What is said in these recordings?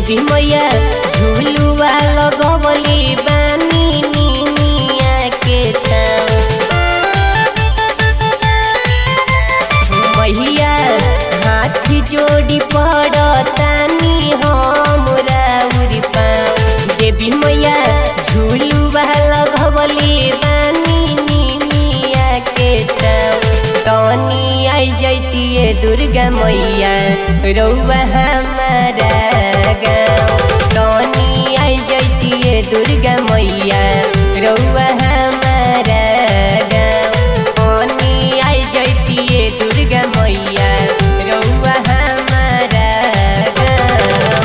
देवी मैया झुलुआ लगवली बानी निमिया के छाव मैया हाथ जोड़ी पड़तानी हमरा उरी पाँव देवी मैया झुलुआ लगवली बानी निमिया के छाव तनी आई जैतिए दुर्गा मैया रौआ हमारा गाँव तनी आई जैतिए दुर्गा मैया रौआ हमारा गाँव तनी आई जैतिए दुर्गा मैया रौआ हमारा गाँव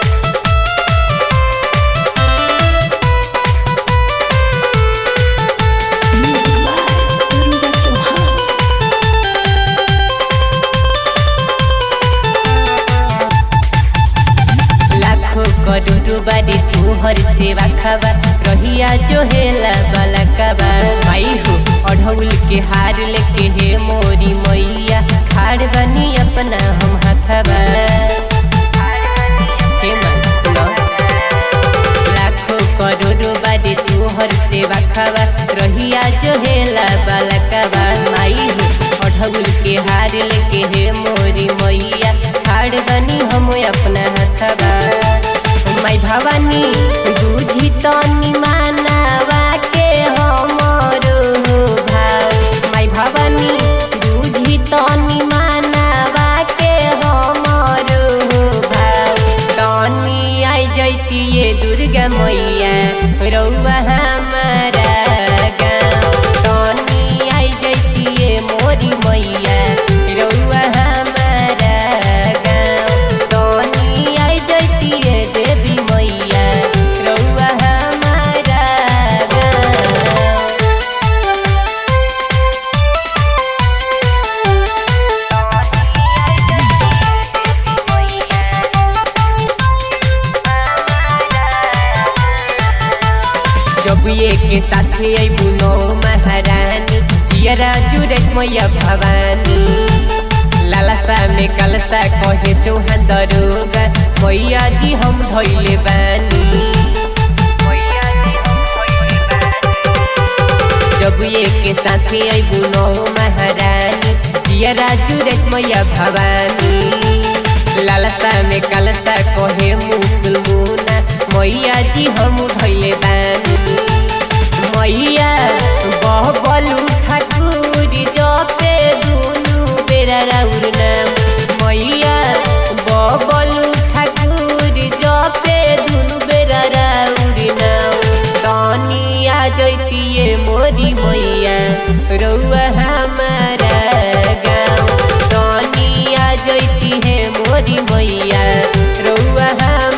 Music by Garuda Chauhan. लाखों करोड़ों बारी तुहर सेवा खावा रहिया जो हेला बाला काबा माई हो अढ़ौल के हार लेके हे मोरी मैया खाड़ बनी अपना हम हाथाबा हे माँ सुनो लाखों करोड़ों बारी तुहर सेवा खावा रहिया जो हेला बाला काबा माई हो अढ़ौल के हार लेके हे मोरी मैया खाड़ बनी हम अपना हाथाबा माई भवानी बुझी तनी मानावा के हमरो भाव माई भवानी बुझी तनी मानावा के हमरो भाव तनी आई जैतिए दुर्गा मैया रौआ हमारा गाँव तनी आई जैतिए मोरी मैया रौआ हमारा गाँव तनी आई जैतिए देवी मैया रौआ हमारा गाँव जब ये के साथे अबू नौ महारानी जियरा जुरत मैया भवानी लालसा में कलसा कहे चौहान दरोगा मैया जी हम धैले बानी जब ये के साथे अबू नौ महारानी जियरा जुरत मैया भवानी लालसा में कलसा कहे मुकुल मुना मैया जी हम धैले बानी मैया बहबलू ठाकुर जपे दुनु बेरा राउर नाम मैया बहबलू ठाकुर जपे दुनु बेरा राउर नाम तनी आ जैतिए मोरी मैया रौआ हमारा गाँव तनी आ जैती है मोरी मैया रौआ हम